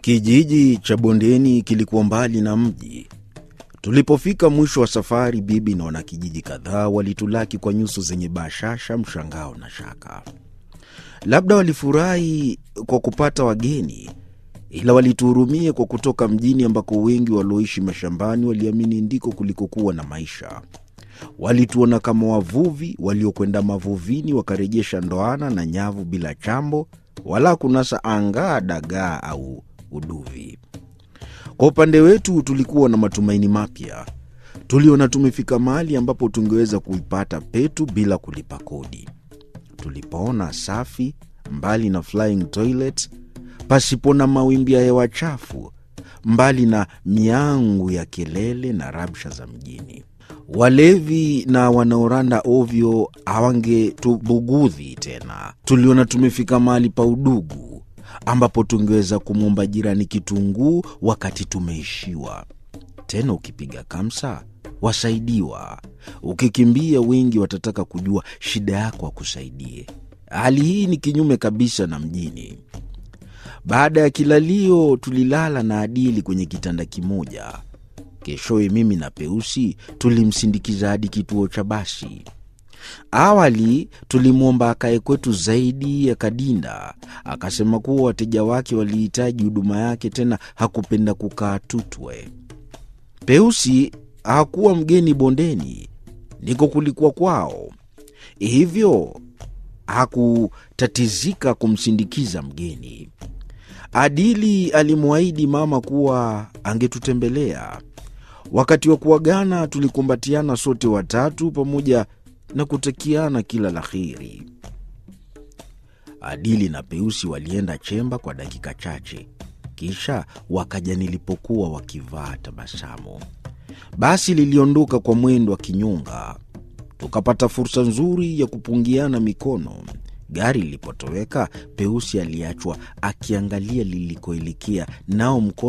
Kijiji cha bondeni kilikuwa mbali na mji. Tulipofika mwisho wa safari, bibi na wanakijiji kadhaa walitulaki kwa nyuso zenye bashasha, mshangao na shaka. Labda walifurahi kwa kupata wageni, ila walituhurumia kwa kutoka mjini ambako wengi walioishi mashambani waliamini ndiko kulikokuwa na maisha. Walituona kama wavuvi waliokwenda mavuvini wakarejesha ndoana na nyavu bila chambo wala kunasa angaa, dagaa au uduvi. Kwa upande wetu tulikuwa na matumaini mapya. Tuliona tumefika mahali ambapo tungeweza kuipata petu bila kulipa kodi. Tulipoona safi, mbali na flying toilet, pasipo na mawimbi ya hewa chafu, mbali na miangu ya kelele na rabsha za mjini. Walevi na wanaoranda ovyo hawangetubugudhi tena. Tuliona tumefika mahali pa udugu ambapo tungeweza kumwomba jirani kitunguu wakati tumeishiwa. Tena ukipiga kamsa wasaidiwa, ukikimbia wengi watataka kujua shida yako wakusaidie. Hali hii ni kinyume kabisa na mjini. Baada ya kilalio, tulilala na Adili kwenye kitanda kimoja. Keshowe mimi na Peusi tulimsindikiza hadi kituo cha basi. Awali tulimwomba akae kwetu zaidi ya Kadinda, akasema kuwa wateja wake walihitaji huduma yake, tena hakupenda kukaa Tutwe. Peusi hakuwa mgeni bondeni, ndiko kulikuwa kwao, hivyo hakutatizika kumsindikiza mgeni. Adili alimwahidi mama kuwa angetutembelea. Wakati wa kuagana, tulikumbatiana sote watatu pamoja na kutakiana kila la heri. Adili na Peusi walienda chemba kwa dakika chache, kisha wakaja nilipokuwa wakivaa tabasamu. Basi liliondoka kwa mwendo wa kinyonga, tukapata fursa nzuri ya kupungiana mikono. Gari lilipotoweka, Peusi aliachwa akiangalia lilikoelekea, nao mkono